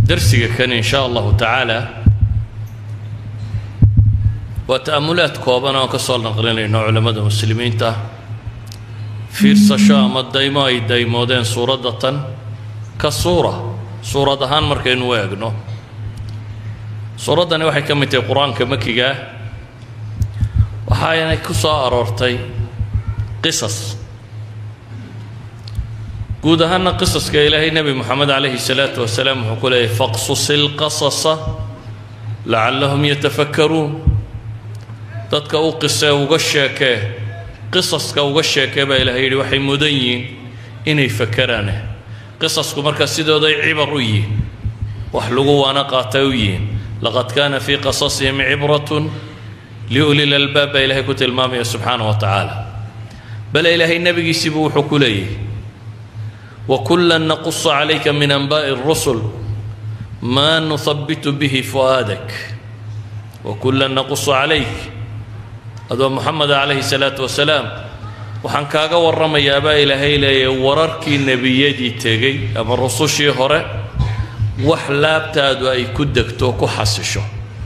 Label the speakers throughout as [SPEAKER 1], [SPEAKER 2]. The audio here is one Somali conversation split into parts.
[SPEAKER 1] darsiga kan in shaa allahu tacaala waa ta'amulaad kooban oon ka soo naqlinayno culammada muslimiinta fiirsasho ama daymo ay daymoodeen suuradda tan ka suura suurad ahaan markaynu u eegno suuraddani waxay ka mid tahay qur-aanka makigaa waxaanay ku soo aroortay qisas guud ahaanna qisaska ilaahay nebi moxamed calayhi salaatu wasalaam wuxuu ku leeyahy faqsusi lqasasa lacallahum yatafakkaruun dadka u qisee uga sheekee qisaska uga sheekee baa ilahay yidhi waxay mudan yihiin inay fakeraane qisasku markaa sidooday cibar u yihiin wax lagu waana qaatay u yihiin laqad kaana fii qasasihim cibratun liuli lalbaab baa ilaahay ku tilmaamaya subxaana wa tacaala bale ilaahay nebigiisiibuu wuxuu ku leeyahy وكلا نقص عليك من أنباء الرسل ما نثبت به فؤادك وكلا نقص عليك هذا محمد عليه الصلاة والسلام waxaan kaaga warramayaa baa ilaahay leeyahay wararkii nebiyadii tegey ama rusushii hore wax laabtaadu ay ku degto ku xasisho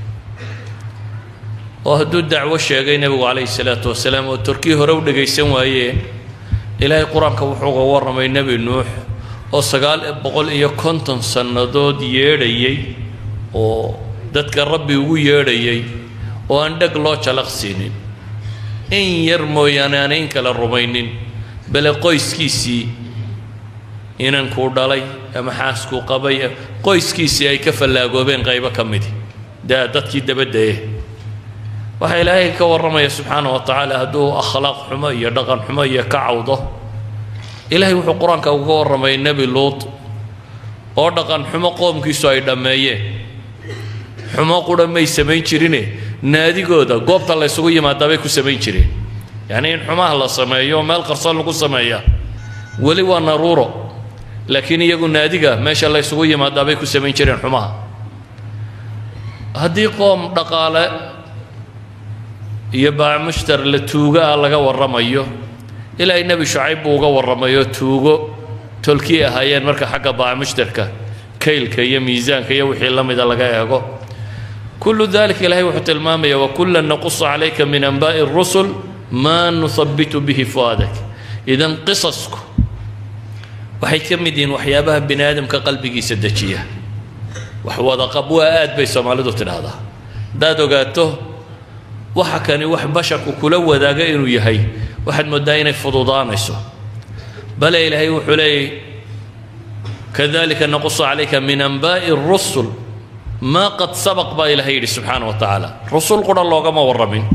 [SPEAKER 1] oo hadduu dacwo sheegay nebigu calayhi salaatu wasalaam oo torkii hore u dhegaysan waayeen ilaahay qur-aanka wuxuu uga warramay nebi nuux oo sagaal boqol iyo konton sannadood yeedhayey oo dadka rabbi ugu yeedhayay oo aan dheg loo jalaqsiinin in yar mooyaane aan in kala rumaynin bale qoyskiisii inankuu dhalay ama xaaskuu qabay qoyskiisii ay ka fallaagoobeen qaybo ka midi daa dadkii dabaddaye waxaa ilaahay ka warramaya subxaana wa tacaala hadduu akhlaaq xumo iyo dhaqan xumo iyo ka cawdo ilaahay wuxuu qur-aanka uga warramay nebi luut oo dhaqan xumo qoomkiisu ay dhammeeyeen xumo qura may samayn jirine naadigooda goobta la ysugu yimaadaa bay ku samayn jireen yacnii in xumaha la sameeyo meel qarsoon lagu sameeya weli waa naruuro laakiin iyagu naadiga meesha la ysugu yimaadaa bay ku samayn jireen xumaha haddii qoom dhaqaale iyo baamushtar la tuugo ah laga warramayo ilaahay nebi shucayb buu uga warramayo tuugo tolkii ahaayeen marka xagga baamushtarka kaylka iyo miisaanka iyo wixii la mida laga eego kullu dalika ilaahay wuxuu tilmaamaya wakula naqusu calayka min anbaa'i rusul maa nuhabitu bihi fu'aadak idan qisasku waxay ka mid yihiin waxyaabaha bini aadamka qalbigiisa dejiya wax wadaqab waa aad bay soomaalidu tidhaahdaa haddaad ogaato waxa kani wax basharku kula wadaaga inuu yahay waxaad mooddaa inay fududaanayso bale ilaahay wuxuu leeyay kadalika naqusu calayka min anbaa'i rusul maa qad sabaq baa ilaahay yidhi subxaana wa tacaala rusul qura loogama warramin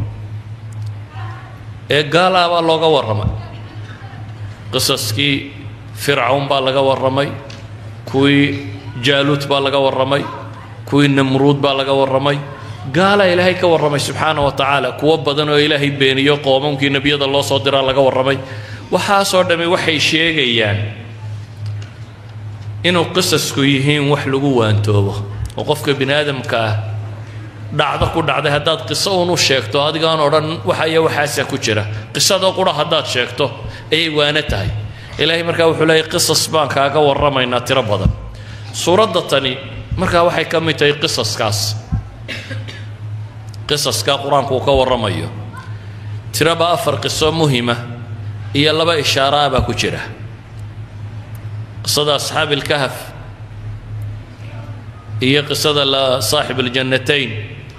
[SPEAKER 1] ee gaalaa baa looga warramay qisaskii fircawn baa laga warramay kuwii jaaluut baa laga warramay kuwii namruud baa laga warramay gaalaa ilaahay ka warramay subxaana wa tacaala kuwo badan oo ilaahay beeniyo qoomamkii nebiyada loo soo diraa laga warramay waxaasoo dhammi waxay sheegayaan inuu qisasku yihiin wax lagu waantoobo oo qofka bini aadamka ah dhacdo ku dhacday haddaad qiso unu sheegto adigaan odhan waxaya waxaasa ku jira qisadoo qura haddaad sheegto ayay waano tahay ilaahay markaa wuxuu leeyay qisas baan kaaga warramaynaa tiro badan suuradda tani markaa waxay ka mid tahay qisaskaas qisaska qur-aanku uu ka warramayo tiraba afar qiso muhima iyo laba ishaara ah baa ku jira qisada asxaabi ilkahaf iyo qisada la saaxib aljannatayn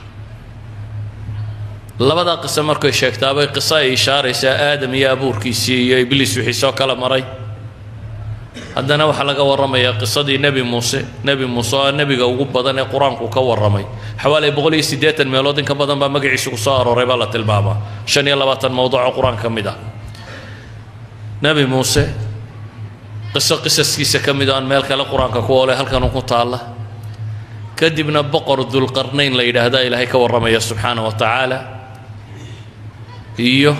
[SPEAKER 1] labadaa qiso markay sheegtaabay qiso ay ishaaraysaa aadam iyo abuurkiisii iyo ibliis wixii soo kala maray haddana waxaa laga warramayaa qisadii nebi muuse nebi muuse oo nebiga ugu badan ee qur-aanku ka warramay xawaali boqol iyo siddeetan meelood in ka badan baa magaciisu ku soo arooray baa la tilmaamaa shan iyo labaatan mowduuco qur-aanka ka mid ah nebi muuse qiso qisaskiisa ka mid oo aan meel kale qur-aanka ku oolay halkanuu ku taalla kadibna boqor dulqarnayn la yidhaahdaa ilaahay ka warramaya subxaana wa tacaala iyo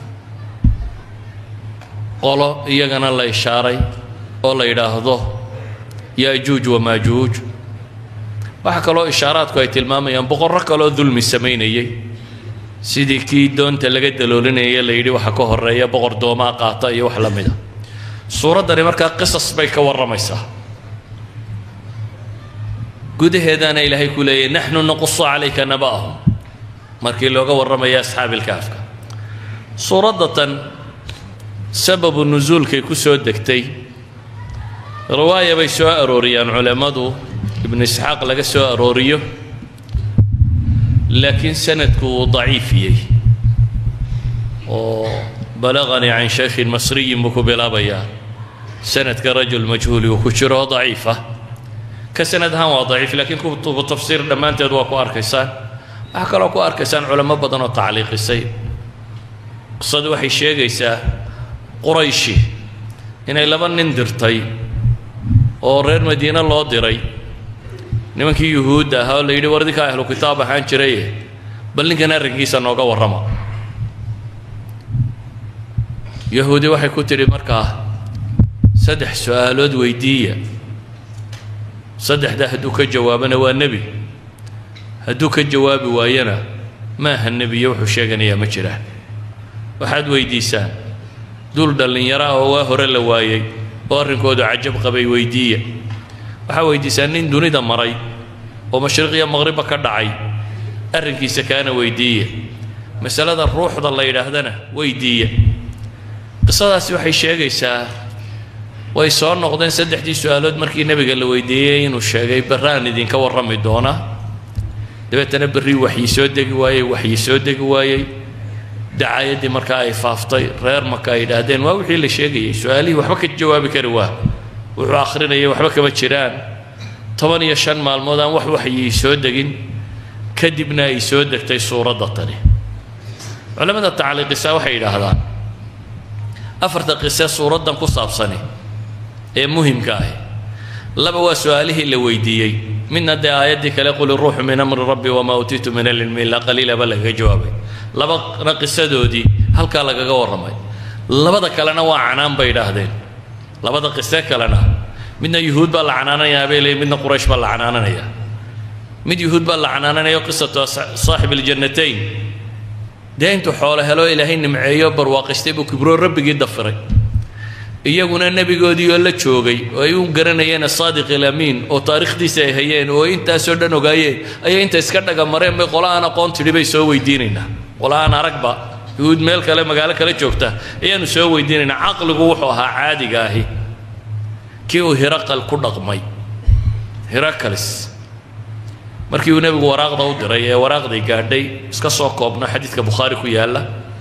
[SPEAKER 1] qolo iyagana la ishaaray oo la yidhaahdo yaajuuj wamaajuuj waxaa kaloo ishaaraadku ay tilmaamayaan boqorro kaloo dulmi samaynayey sidii kii doonta laga daloolinaya la yidhi waxa ka horeeya boqor doomaa qaata iyo wax la mida suuraddani markaa qisas bay ka warramaysaa gudaheedaana ilaahay ku leeyahy naxnu naqusu calayka naba'ahum markii looga warramaya asxaabilkaafka suuraddatan sababu nusuulkay ku soo degtay riwaaya bay soo arooriyaan culammadu ibnu isxaaq laga soo arooriyo laakiin sanadku uu daciifiyey oo balaganii can shaykhin masriyin buu ku bilaabayaa sanadka rajul majhuuli uu ku jiro oo daciif ah ka sanad ahaan waa daciif laakiin kutubu tafsiir dhammaanteed waa ku arkaysaan waxaa kaloo ku arkaysaan culamo badan oo tacliiqisay qisadu waxay sheegaysaa qurayshi inay laba nin dirtay oo reer madiine loo diray nimankii yuhuudda ahaa oo la yidhi war idinkaa ahlu kitaab ahaan jiraye bal ninkan arrinkiisa nooga warrama yahuudi waxay ku tidhi markaa saddex su-aalood weydiiya saddexda hadduu ka jawaabana waa nebi hadduu ka jawaabi waayana ma aha nebiyo wuxuu sheeganayaa ma jiraan waxaad weydiisaan dul dhallinyaro ah oo waa hore la waayey oo arrinkoodu cajab qabay weydiiya waxaa weydiisaan nin dunida maray oo mashriqiya maqribba ka dhacay arrinkiisa kaana weydiiya masalada ruuxda la yidhaahdana weydiiya qisadaasi waxay sheegaysaa way soo noqdeen saddexdii su-aalood markii nebiga la weydiiyey inuu sheegay barraan idinka warrami doonaa dabeetana berri waxyi soo degi waayey waxyi soo degi waayey dacaayaddii markaa ay faaftay reer marka ay yidhaahdeen waa wixii la sheegayey su-aalihii waxba ka jawaabi kari waa wuxuu akhrinayay waxba kama jiraan toban iyo shan maalmood aan wax waxyi soo degin kadibna ay soo degtay suuradda tani culamada tacliiqisa waxay yidhaahdaan afarta qise suuraddan ku saabsani ee muhimka ahi laba waa su-aalihii la weydiiyey midna dee aayaddii kale qul iruuxu min amri rabbi wamaa utiitu min alcilmi illaa qaliilaba lagaga jawaabay labana qisadoodii halkaa lagaga warramay labada kalena waa canaan bay idhaahdeen labada qise kalena midna yuhuud baa la canaananayaa bay leeyiin midna quraysh baa la canaananayaa mid yuhuud baa la canaananaya qisatu saaxib aljannatayn dee intuu xoolo helo ilaahay nimceeyo barwaaqistay buu kibroo rabbigii dafiray iyaguna nebigoodii oo la joogay oo ay u garanayeen asaadiq ilamiin oo taariikhdiisa ay hayeen oo intaasoo dhan ogaayeen ayay inta iska dhaga mareen bay qola aan aqoon tidhi bay soo weydiinaynaa qola aan aragba yuhuud meel kale magaalo kale joogta ayaanu soo weydiinaynaa caqligu wuxuu ahaa caadiga ahi kii uu hiraqal ku dhaqmay hiraqalis markii uu nebigu waraaqda u diray ee waraaqdii gaadhay iska soo koobno xadiidka bukhaari ku yaalla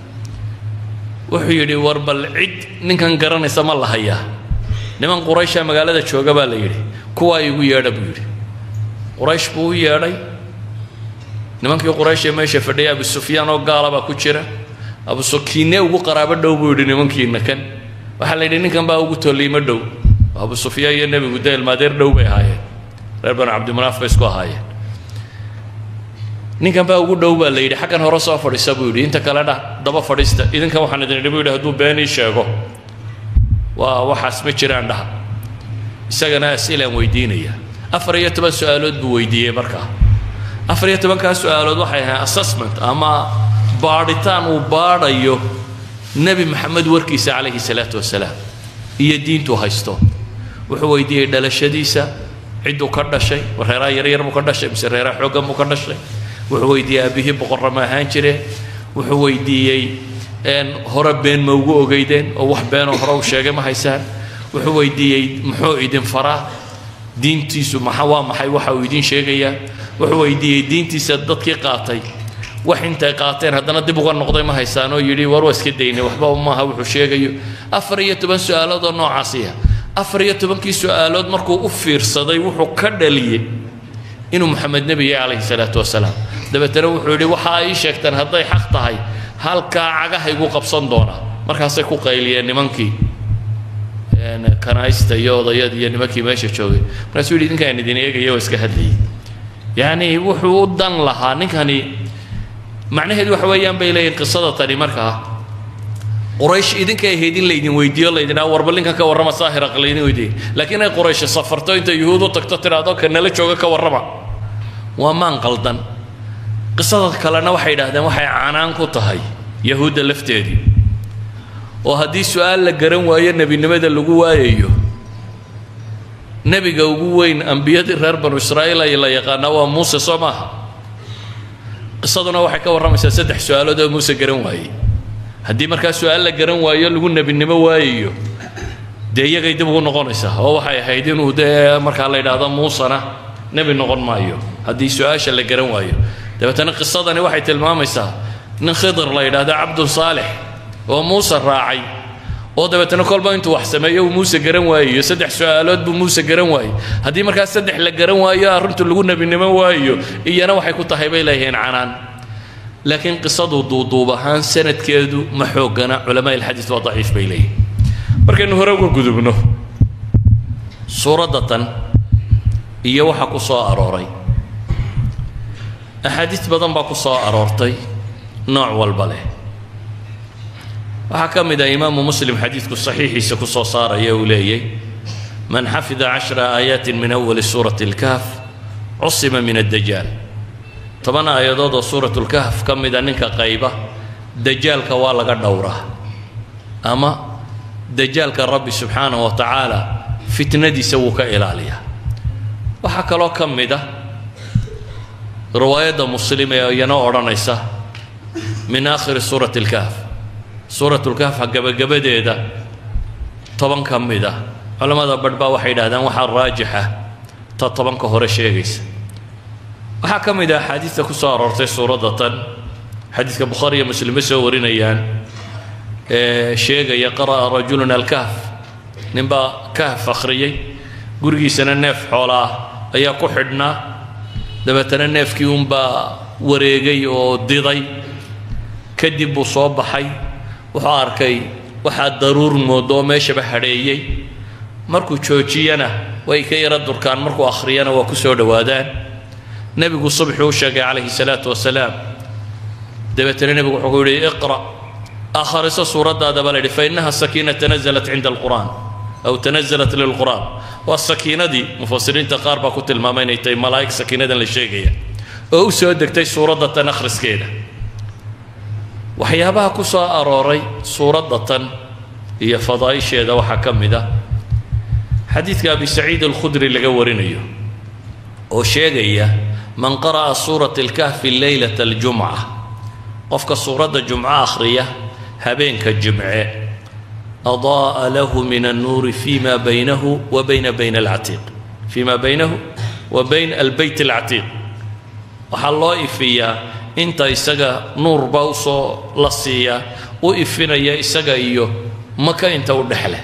[SPEAKER 1] wuxuu yidhi war bal cid ninkan garanaysa ma la hayaa niman quraysha magaalada jooga baa la yidhi kuwaa igu yeedha buu yidhi quraysh buu u yeedhay nimankii quraysh ee meesha fadhiyay abu sufyaan oo gaala baa ku jira abu sukiine ugu qaraabo dhow buu yidhi nimankiina kan waxaa la yidhi ninkan baa ugu tolliimo dhow abu sufyaan iyo nebigu dee ilmaadeer dhow bay ahaayeen reer banu cabdimanaaf bay isku ahaayeen ninkan baa ugu dhow baa la yidhi xaggan hore soo fadhiisa buu yidhi inta kale dha daba fadhiista idinkan waxaan idin idhi buu yidhi hadduu been ii sheego waa waxaas ma jiraan dhaha isagana asilaan weydiinaya afar iyo toban su-aalood buu weydiiyey markaa afar iyo tobankaa su-aalood waxay ahayn assessment ama baadhitaan uu baadhayo nebi maxamed warkiisa calayhi salaatu wasalaam iyo diintuu haysto wuxuu weydiiyey dhalashadiisa cidduu ka dhashay reeraha yaryar buu ka dhashay mise reeraha xooggan buu ka dhashay wuxuu weydiiyey aabihii boqorra ma ahaan jireen wuxuu weydiiyey hore been ma ugu ogeydeen oo wax beenoo hore u sheegay ma haysaan wuxuu weydiiyey muxuu idin faraa diintiisu maxa waa maxay waxa uu idin sheegayaa wuxuu weydiiyey diintiisa dadkii qaatay wax intay qaateen haddana dib uga noqday ma haysaan oo yidhi war waa iska daynay waxba maaha wuxuu sheegayo afar iyo toban su-aalood oo noocaasiya afar iyo tobankii su-aalood markuu u fiirsaday wuxuu ka dhaliyey inuu maxamed nebi yahay calayhi salaatu wasalaam dabeetana wuxuu yidhi waxa ay ii sheegtaan hadday xaq tahay halkaa cagahaygu qabsan doonaa markaasay ku qayliyeen nimankii kanaaysta iyo odayadii iyo nimankii meesha joogay markaasuu yidhi ninkaan idin eegaya waa iska hadlayay yacni wuxuu u dan lahaa ninkani macnaheedu waxa weeyaan bay leeyihin qisada tani markaa quraysh idinka ahayd in laydin weydiiyo laydinaa warba ninkan ka warrama saahiraq laydin weydiiyey laakiin ay quraysh safarto intay yuhuud u tagto tidhaahdo ka nala jooga ka warrama waa maan qaldan qisada kalena waxay yidhaahdeen waxay canaan ku tahay yahuudda lafteedii oo haddii su-aal la garan waayo nebinimada lagu waayayo nebiga ugu weyn ambiyadii reer banu israa'iil ay la yaqaanaa waa muuse soo maaha qisaduna waxay ka warramaysaa saddex su-aalood oo muuse garan waayey haddii markaa su-aal la garan waayo lagu nebinimo waayayo dee iyagay dib ugu noqonaysaa oo waxay ahayd inuu dee markaa la yidhaahdo muusena nebi noqon maayo haddii su-aasha la garan waayo dabeetana qisadani waxay tilmaamaysaa nin khidir la yidhaahdo cabdun saalix oo muuse raacay oo dabeetana kolba intuu wax sameeyo uu muuse garan waayayo saddex su-aalood buu muuse garan waayey haddii markaa saddex la garan waayo arrintu lagu nebinimo waayo iyana waxay ku tahay bay leeyihiin canaan laakiin qisadu duuduub ahaan sanadkeedu ma xoogana culamaa ilxadiid waa daciif bay leeyihin markaynu hore uga gudubno suuradda tan iyo waxa ku soo arooray axaadiis badan baa ku soo aroortay nooc walba leh waxaa ka mid ah imaamu muslim xadiidku saxiixiisa ku soo saaraya uu leeyay man xafida cashra aayaatin min awali suurati اlkahf cusima min addajaal toban aayadood oo suurat lkahf ka mida ninka qayba dajaalka waa laga dhowraa ama dajaalka rabbi subxaanaه wa tacaala fitnadiisa wuu ka ilaaliyaa waxaa kaloo ka mid a riwaayadda muslim ee iyana odhanaysa min aakhiri suurati اlkahf suurat lkahfa gabagabadeeda toban ka mid ah culammada badh baa waxay yidhahdaan waxaa raajixa ta tobanka hore sheegaysa waxaa ka mid ah axaadiista ku soo aroortay suuradda tan xadiidka bukhaari iyo muslime soo warinayaan ee sheegaya qara'a rajulun alkahf ninbaa kahf akhriyey gurigiisana neef xoola ah ayaa ku xidhnaa dabeetana neefkii unbaa wareegay oo diday kadib buu soo baxay wuxuu arkay waxaa daruur moodo oo meeshaba hadheeyey markuu joojiyana way ka yara durkaan markuu akhriyana waa ku soo dhowaadaan nebigu subxuu u sheegay calayhi salaatu wasalaam dabeetana nebigu wuxuu ku yidhi iqra' akhriso suuraddaadaba la yidhi fa innaha sakiina tanazalat cinda alqur'aan aw tanazalat lilqur'aan waa sakiinadii mufasiriinta qaar baa ku tilmaamay inay tahay malaa'ig sakiinadan la sheegaya oo u soo degtay suuradda tan akhriskeeda waxyaabaha ku soo arooray suuradda tan iyo fadaa'isheeda waxaa ka mid ah xadiidka abi saciid alkhudri laga warinayo oo sheegaya man qara'a suurat alkahfi leylata aljumca qofka suuradda jumco akhriya habeenka jimce أضاء له من النور فيما بينه وبين بين العتيق فيما بينه وبين البيت العتيق waxaa loo ifiyaa inta isaga nuur baa usoo la siiyaa u ifinaya isaga iyo maka inta u dhexleh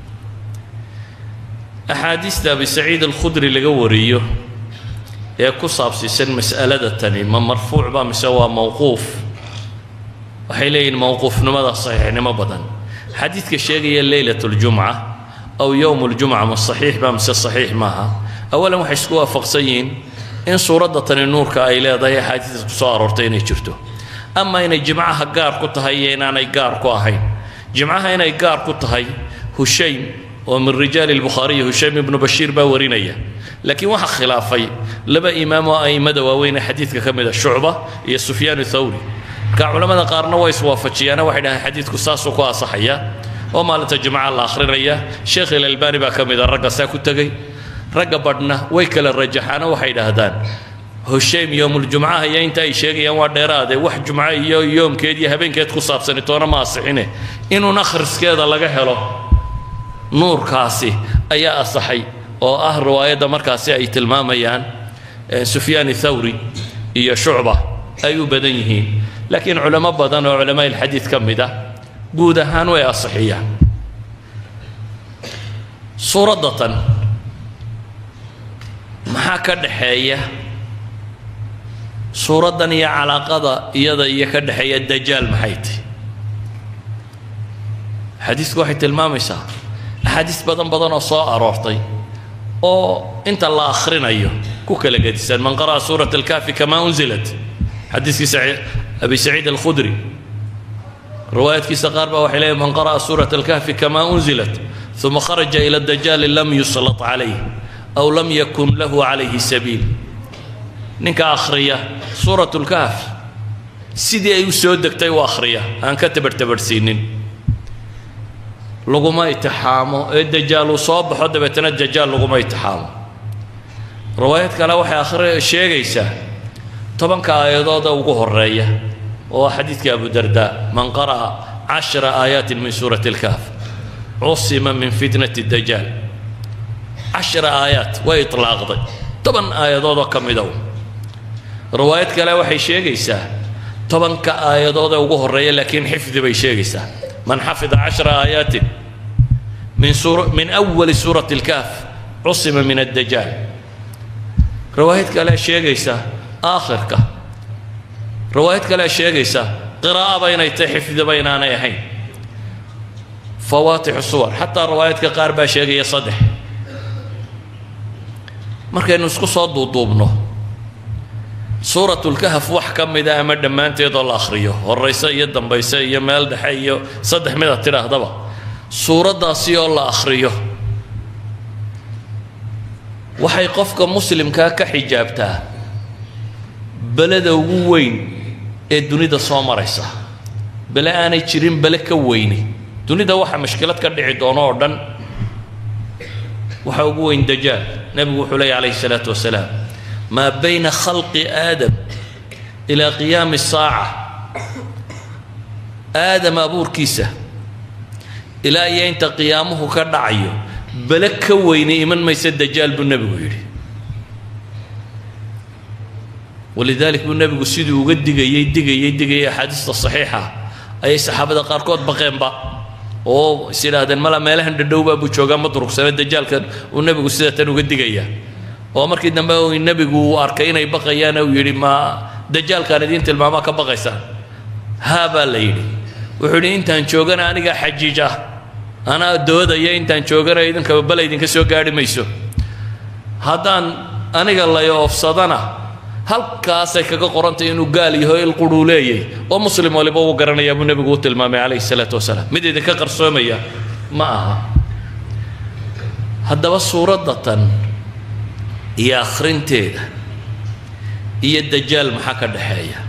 [SPEAKER 1] axaadiista abi saciid alkhudri laga wariyo ee ku saabsiisan mas'alada tani ma marfuuc ba mise waa mowquuf waxay leeyihin mowquufnimada saxiixnimo badan xadiidka sheegaya leylat اljumca aw yowm اljumca ma saxiix ba mise saxiix maaha awalan waxay isku waafaqsan yihiin in suuradda tani nuurka ay leedahay axaadiista ku soo aroortay inay jirto ama inay jimcaha gaar ku tahay iyo inaanay gaar ku ahayn jimcaha inay gaar ku tahay hushaym oo min rijaali lbukhaariyi hushaym ibnu bashiir baa warinaya laakiin waxaa khilaafay laba imaam oo a'immada waaweyne xadiidka ka mid a shucba iyo sufyaan thawri marka culamada qaarna way iswaafajiyaana waxay dhahaan xadiidku saasuu ku asaxaya oo maalinta jimcaha la akhrinaya sheekh ilalbani baa ka mid a ragga saa ku tegey ragga badhna way kala rajaxaana waxay dhahdaan hushaym yowmuljumcaha iyo inta ay sheegayaan waa dheeraade wax jumco iyo yoomkeed iyo habeenkeed ku saabsani toona ma asixine inuun akhriskeeda laga helo nuurkaasi ayaa asaxay oo ah riwaayadda markaasi ay tilmaamayaan sufyaan thawri iyo shucba ay u badan yihiin laakiin culamo badan oo culamaa ilxadiid ka mid ah guud ahaan way asixiyaan suuradda tan maxaa ka dhaxeeya suuraddan iyo calaaqada iyada iyo ka dhexeeya dajaal maxay tahy xadiisku waxay tilmaamaysaa axaadiis badan badan oo soo aroortay oo inta la akhrinayo ku kala gedisan man qara'a suurat alkaafi kama unzilat xadiiskii abi saciid alkhudri riwaayadkiisa qaar baa waxay leeyihin man qara'a suurat alkahfi kama unzilat uma kharaja ila dajaali lam yuslat calayh aw lam yakun lahu calayhi sabiil ninka akhriya suurat lkahf sidii ay u soo degtay u akhriya aan ka tabarhtabarhsiinin laguma itixaamo ee dajaal uu soo baxo dabeetana dajaal laguma itixaamo riwaayad kale waxay akhri sheegaysaa tobanka aayadooda ugu horeeya oo xadiidka abu darda man qara'a cashra aayaatin min suurati اlkaaf cusima min fitnati dajaal cashra aayaat way itlaaqday toban aayadoodoo ka midow riwaayad kale waxay sheegaysaa tobanka aayadood ee ugu horeeya laakiin xifdi bay sheegaysaa man xafida cashra aayaatin min suur min awali suurati اlkaaf cusima min addajaal riwaayad kale sheegaysa aakhirka riwaayad kale sheegaysa qiraa'aba inay tahay xifdiba inaanay ahayn fawaatixu suwar xataa riwaayadka qaar baa sheegaya saddex markaynu isku soo duuduubno suuratulkahaf wax ka mida ama dhammaanteedoo la akhriyo horayse iyo dambayse iyo meel dhexe iyo saddex mid aad tidhaahdaba suuraddaasi oo la akhriyo waxay qofka muslimkaa ka xijaabtaa beleda ugu weyn ee dunida soo maraysa bele aanay jirin bele ka weyni dunida waxa mashkilad ka dhici doono oo dhan waxa ugu weyn dajaal nebigu wuxuu leeya calayhi salaatu wasalaam maa bayna khalqi aadam ilaa qiyaami saaca aadam abuurkiisa ilaa iyo inta qiyaamuhu ka dhacayo bele ka weyni iman maysa dajaal buu nebigu yidhi walidaalik buu nebigu siduu uga digayey digayey digayay axaadiista saxiixa ayay saxaabada qaarkood baqeenba oo is idhaahdeen mala meelahan dhadhowbaa buu joogaa ma durugsana dajaalkan uu nebigu sida tan uga digaya oo markii dambe nebigu uu arkay inay baqayaan uu yidhi ma dajaalkaan idiin tilmaamaa ka baqaysaan haa baa la yidhi wuxuu yidhi intaan joogana anigaa xajiij ah anaa doodaya intaan joogana idinkaba bala idinka soo gaarhi mayso haddaan aniga lay oofsadana halkaasay kaga qorantay inuu gaal yaho il quruu leeyay oo muslim waliba uu garanayaa buu nebigu u tilmaamay calayhi salaatu wasalaam mid idinka qarsoomaya ma aha haddaba suuradda tan iyo akhrinteeda iyo dajaal maxaa ka dhexeeya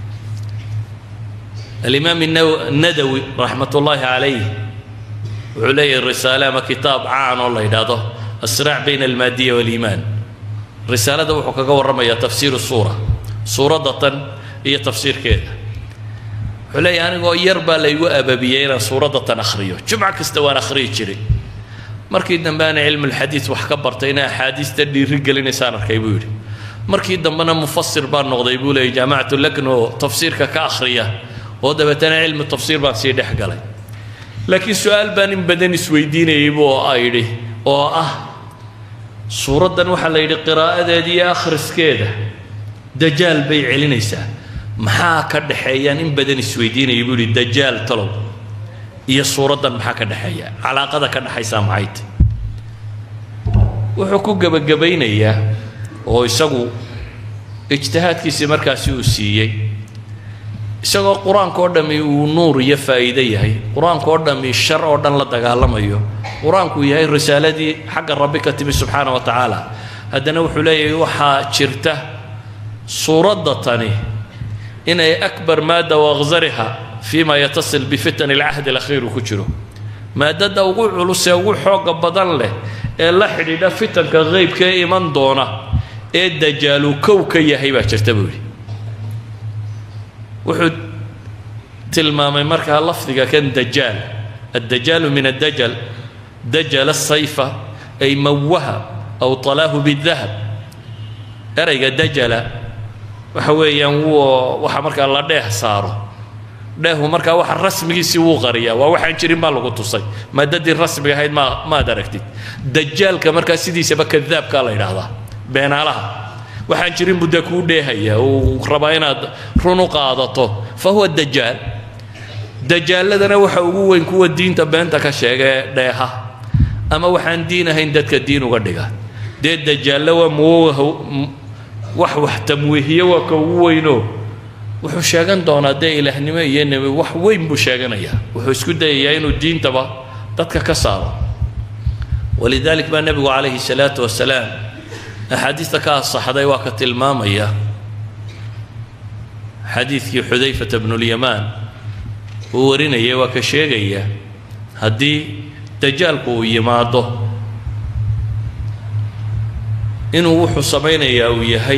[SPEAKER 1] alimaam nadawi raxmat ullaahi calayh wuxuu leeyahay risaale ama kitaab caan oo la yidhaahdo asraac bayna almaadiya waaliimaan risaalada wuxuu kaga warramayaa tafsiiru suura suuradda tan iyo tafsiirkeeda wuxuu leeyahay anigoo yar baa laygu ababiyey inaan suuradda tan akhriyo jumco kasta waan akhriyi jiray markii dambe ana cilmulxadiid wax ka bartay ina axaadiista dhiiri gelinaysaan arkay buu yidhi markii dambena mufasir baan noqday buu leeyay jaamacatu lakn oo tafsiirka ka akhriya oo dabeetana cilmu tafsiir baan sii dhex galay laakiin su-aal baan in badan isweydiinayay buu ayidhi oo ah suuraddan waxaa la yidhi qiraa'adeeda iyo akhriskeeda dajaal bay celinaysaa maxaa ka dhexeeyaan in badan isweydiinayay buu yidhi dajaal talow iyo suuraddan maxaa ka dhexeeya calaaqada ka dhexaysaa maxay tay wuxuu ku gebagabaynayaa oo isagu ijtihaadkiisii markaasi uu siiyey isagoo qur-aanka oo dhammi uu nuur iyo faa'iide yahay qur-aanka oo dhammi shar oo dhan la dagaalamayo qur-aanku yahay risaaladii xagga rabbi ka timi subxaana wa tacaala haddana wuxuu leeyahay waxaa jirta suuradda tani inay akbar maadda wakhsariha fima yatasil bifitan alcahdi alakhiir uu ku jiro maadada ugu culus ee ugu xooga badan leh ee la xidhiidha fitanka qeybka ee iman doona ee dajaalu kow ka yahay baa jirta buu yidhi wuxuu tilmaamay markaa lafdiga kan dajaal addajaalu min addajal dajal asayfa ay mawaha aw talaahu bidahab erayga dajala waxa weeyaan wuu waxa markaa la dheeh saaro dheehu markaa waxa rasmigiisii wuu qariyaa waa waxaan jirin baa lagu tusay maadadii rasmiga ahayd ma maad aragtid dajaalka markaa sidiisaba kadaabkaa la yidhaahdaa beenaalaha waxaan jirin buu dee kuu dheehaya uu rabaa inaad run u qaadato fa huwa dajaal dajaaladana waxa ugu weyn kuwa diinta beenta ka sheega ee dheeha ama waxaan diin ahayn dadka diin uga dhiga dee dajaalle waa muwah wax wax tamwiihiye waa ka ugu weynoo wuxuu sheegan doonaa dee ilaahnimo iyo nebi wax weyn buu sheeganayaa wuxuu isku dayayaa inuu diintaba dadka ka saaro walidalik baa nebigu calayhi salaatu wasalaam axaadiista ka asaxday waa ka tilmaamaya xadiidkii xudayfata bnulyamaan uu warinaya waa ka sheegaya haddii dajaalku uu yimaado inuu wuxuu samaynayaa uu yahay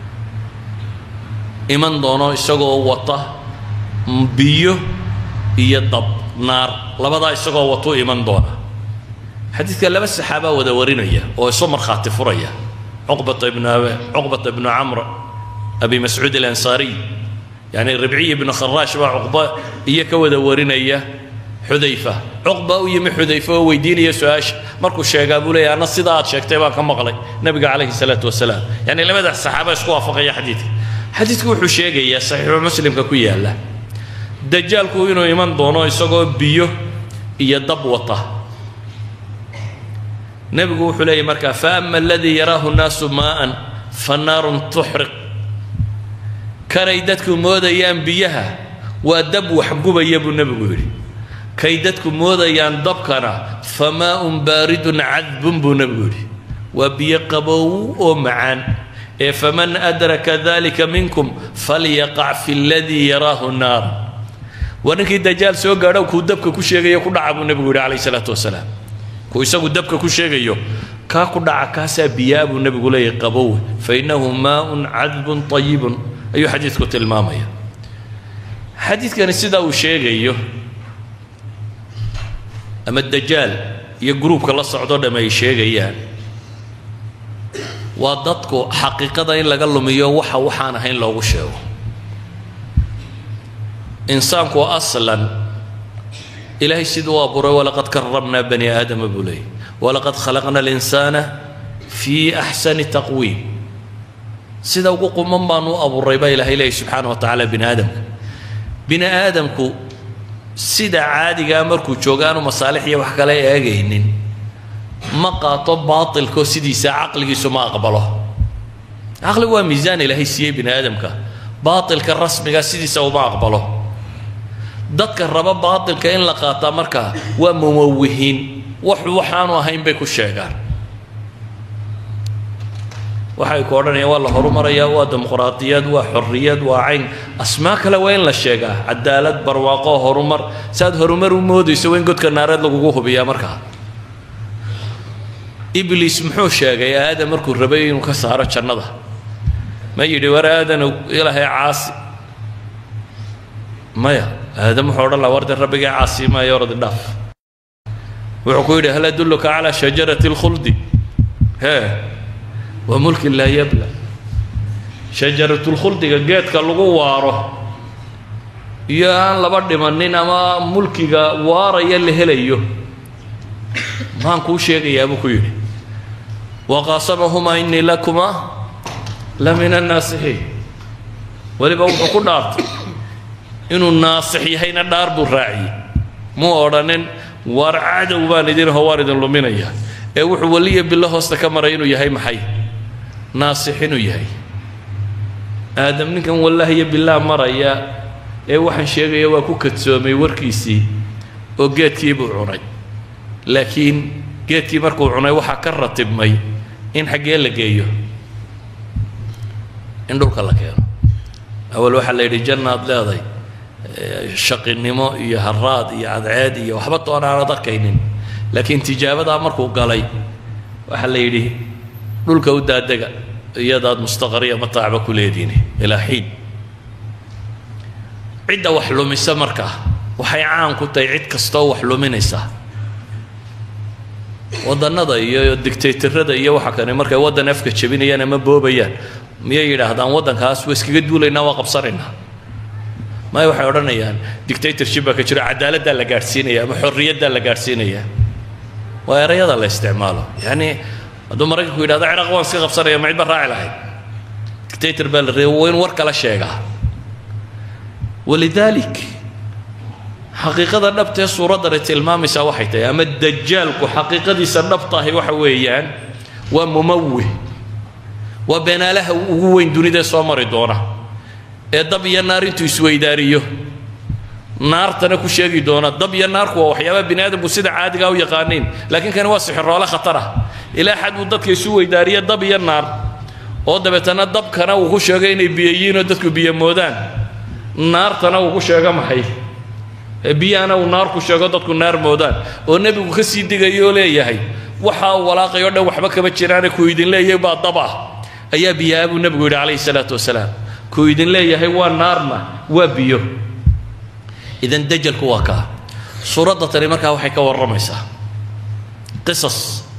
[SPEAKER 1] iman doono isagoo wata biyo iyo dab naar labadaa isagoo watuu iman doona xadiidka laba saxaabaa wada warinaya oo isu markhaati furaya cuqbata ibnu cuqbata ibnu camr abi mascuud alansaariy yani ribciy ibnu kharaash baa cuqba iyo ka wada warinaya xudayfa cuqba u yimi xudayfa oo weydiinaya su-aasha markuu sheegaa buu leeyahy anna sidaa aad sheegtay baan ka maqlay nabiga calayhi salaatu wasalaam yani labadaas saxaaba isku waafaqaya xadiidka xadiidku wuxuu sheegayaa saxiixu muslimka ku yaalla dajaalku inuu iman doono isagoo biyo iyo dab wata nebigu wuxuu leeyahy markaa faama aladii yaraahu nnaasu maa'an fannaarun tuxriq kanay dadku moodayaan biyaha waa dab waxgubaya buu nebigu yidhi kay dadku moodayaan dabkana famaaun baaridun cadbun buu nebigu yidhi waa biyo qabow oo macaan ee faman adraka dalika minkum falyaqac fi ladii yaraahu naar waa ninkii dajaal soo gaadho kuu dabka ku sheegayo ku dhaca buu nebigu yidhi calayhi salaatu wasalaam kuu isagu dabka ku sheegayo kaa ku dhaca kaasaa biyaa buu nebigu leeyahy qabow fa innahu maaun cadbun ayibun ayuu xadiidku tilmaamaya xadiidkani sidaa uu sheegayo ama dajaal iyo gruubka la socdo dhamm ay sheegayaan waa dadku xaqiiqada in laga lumiyo waxa waxaan ahayn loogu sheego insaanku aslan ilaahay siduu u abuuray walaqad karamnaa bani aadama buu leeyay walaqad khalaqna alinsaana fii axsani taqwiim sida ugu quman baanu u abuuray baa ilaahay leeyay subxaana wa tacaala bini aadamka bini aadamku sida caadigaa markuu jooga aanu masaalix iyo wax kale eegaynin ma qaato baatilko sidiisa caqligiisu ma aqbalo caqligu waa miisaan ilaahay siiyey bini aadamka baatilka rasmiga sidiisa uma aqbalo dadka raba baatilka in la qaataa markaa waa mumawihiin wax waxaanu ahayn bay ku sheegaan waxay ku odhanayaan waa la horumarayaa waa dimuqraadiyad waa xorriyad waa cayn asmaa kale waa in la sheegaa cadaalad barwaaqo horumar saaad horumar u moodayso waa in godka naareed lagugu hubiyaa markaa ibliis muxuu sheegay aadam markuu rabay inuu ka saaro jannada ma yidhi war aadanow ilaahay caasi maya aadam wuxuu odhan laha warde rabbigay caasi maayo ordi dhaaf wuxuu ku yidhi hal adulluka calaa shajarati alkhuldi hee waa mulkin laa yabla shajaratulkhuldiga geedka lagu waaro iyo aan laba dhimanin ama mulkiga waaraya la helayo maan kuu sheegayaa buu ku yidhi waqaasamahumaa innii lakumaa la min annaasixiin weliba wuxuu ku dhaartay inuu naasix yahayna dhaar buu raaciyey muu odhanin waar cadow baan idinho waan idin luminayaa ee wuxuu weliya bilo hoosta ka maray inuu yahay maxay naasix inuu yahay aadam ninkan wallaahiyo bilaa maraya ee waxaan sheegaya waa ku kadsoomay warkiisii oo geedkii buu cunay laakiin geedkii markuu cunay waxaa ka ratibmay in xaggee la geeyo in dhulka la keeno awal waxaa la yidhi jannaad leeday shaqinimo iyo haraad iyo cadceed iyo waxba toona aanad arkaynin laakiin tijaabadaa markuu galay waxaa la yidhi dhulka u daadega iyadaad mustaqariya mataacba ku leediini ilaa xiin cidda wax lumisa markaa waxay caan ku tahay cid kastoo wax luminaysa wadannada iyo dictatorada iyo waxa kane markay waddan afka jebinayaan ama boobayaan miyay yidhaahdaan waddankaas waa iskaga duulaynaa waa qabsanaynaa maya waxay odhanayaan dictatorship baa ka jiro cadaaladdaa la gaadhsiinaya ama xorriyaddaa la gaadhsiinaya waa erayada la isticmaalo yacni hadduu maraykanku yidhahdo ciraaq waan iska qabsanaya ma cidba raaci lahayd dictator baa la reeba waa in war kala sheegaa walidaalik xaqiiqada dhabtee suuraddani tilmaamaysaa waxay tahay ama dajaalku xaqiiqadiisa dhabta ahi waxa weeyaan waa mumawih waa beenaalaha ugu weyn dunida soo mari doona ee dab iyo naar intuu isweydaariyo naartana ku sheegi doona dab iyo naarku waa waxyaabaha bini aadamku sida caadigaa u yaqaaniin laakiin kani waa sixiroole khatara ilaa xad uu dadka isu weydaariyo dab iyo naar oo dabeetana dabkana uu ku sheego inay biyo yihiin oo dadku biyo moodaan naartana uu ku sheego maxay ee biyahana uu naar ku sheego dadku naar moodaan oo nebigu ka sii digayoo leeyahay waxaa uu walaaqayoo dhan waxba kama jiraane kuu idin leeyahay baa dab ah ayaa biyaha buu nebigu yidhi calayhi salaatu wasalaam kuu idin leeyahay waa naarna waa biyo idan dajalku waa kaa suuradda tani markaa waxay ka warramaysaa qisas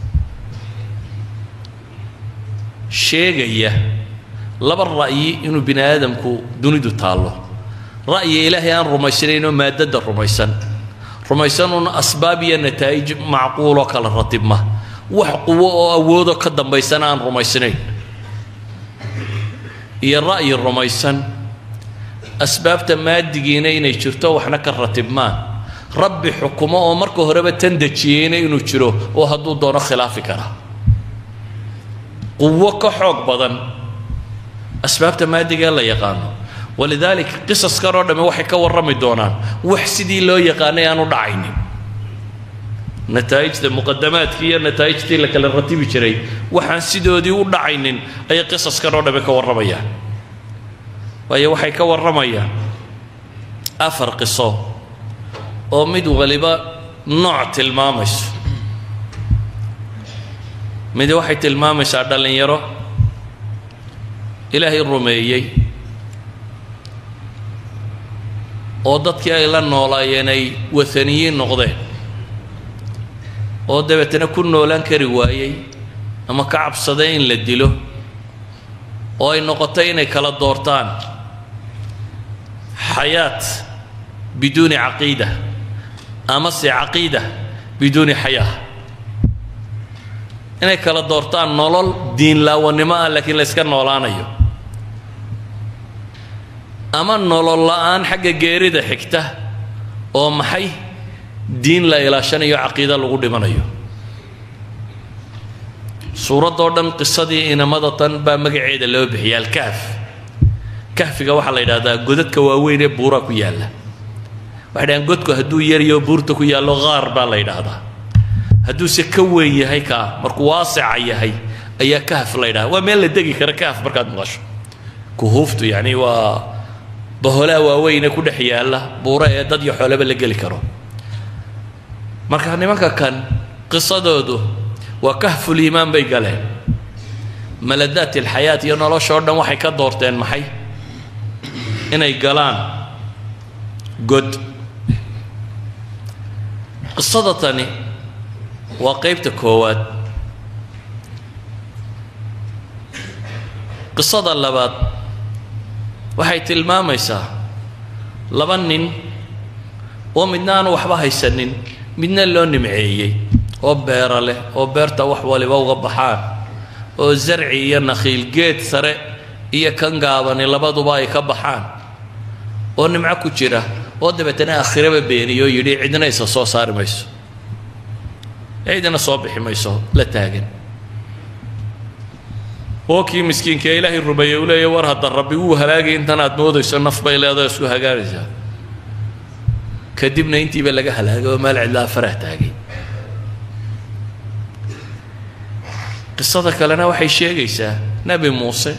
[SPEAKER 1] sheegaya laba ra'yi inuu bini aadamku dunidu taallo ra'yi ilaahay aan rumaysanayn oo maadada rumaysan rumaysanuuna asbaab iyo nataa'ij macquuloo kala ratibma wax quwo oo awoodoo ka dambaysana aan rumaysnayn iyo ra'yi rumaysan asbaabta maadigiina inay jirto waxna ka ratibmaan rabbi xukumo oo marka horeba tan dejiyeyna inuu jiro oo hadduu doono khilaafi kara quwo ka xoog badan asbaabta maadiga ee la yaqaano walidaalika qisaskan oo dhamme waxay ka warrami doonaan wax sidii loo yaqaanay aan u dhacaynin nataa'ijta muqadamaadkii iyo nataa'ijtii la kala ratibi jiray waxaan sidoodii u dhacaynin ayay qisaskan oo dhamme ka warramayaan waayo waxay ka warramayaan afar qiso oo mid waliba nooc tilmaamayso mid waxay tilmaamaysaa dhallinyaro ilaahay rumeeyey oo dadkii ay la noolaayeen ay waaniyiin noqdeen oo dabeetana ku noolaan kari waayey ama ka cabsaday in la dilo oo ay noqotay inay kala doortaan xayaat biduuni caqiida amase caqiida biduuni xayaa inay kala doortaan nolol diinlaawanimo ah laakiin la yska noolaanayo ama nolol la-aan xagga geerida xigta oo maxay diin la ilaashanayo caqiida lagu dhimanayo suuraddoo dhan qisadii inamada tan baa magaceeda loo bixiya alkahf kahfiga waxaa la yidhahdaa godadka waaweyn ee buuraa ku yaalla waxay dhahaan godku hadduu yaryo buurta ku yaallo qaar baa la yidhaahdaa hadduuse ka weyn yahay kaa markuu waasica yahay ayaa kahf la ydhaha waa meel la degi kara kahf markaad maqasho kuhuuftu yacni waa baholaa waaweyne ku dhex yaalla buuro ee dad iyo xoolaba la geli karo marka nimanka kan qisadoodu waa kahfuliimaan bay galeen maladaat alxayaat iyo noloshoo dhan waxay ka doorteen maxay inay galaan god qisada tani waa qeybta koowaad qisada labaad waxay tilmaamaysaa laba nin oo midna aanu waxba haysanin midna loo nimceeyey oo beera leh oo beerta wax waliba uga baxaan oo zarci iyo nakhiil geed sare iyo kan gaabani labaduba ay ka baxaan oo nimco ku jira oo dabeetana aakhiraba beeniyo yidhi cidna isa soo saari mayso cidna soo bixi mayso la taagan oo kii miskiinka ee ilaahay rumeeyey uu leeya war hadda rabbi wuu halaagay intan aad moodayso naf bay leedahay isku hagaagaysaa kadibna intiiba laga halaagay oo meel cidlaa farah taagay qisada kalena waxay sheegaysaa nebi muuse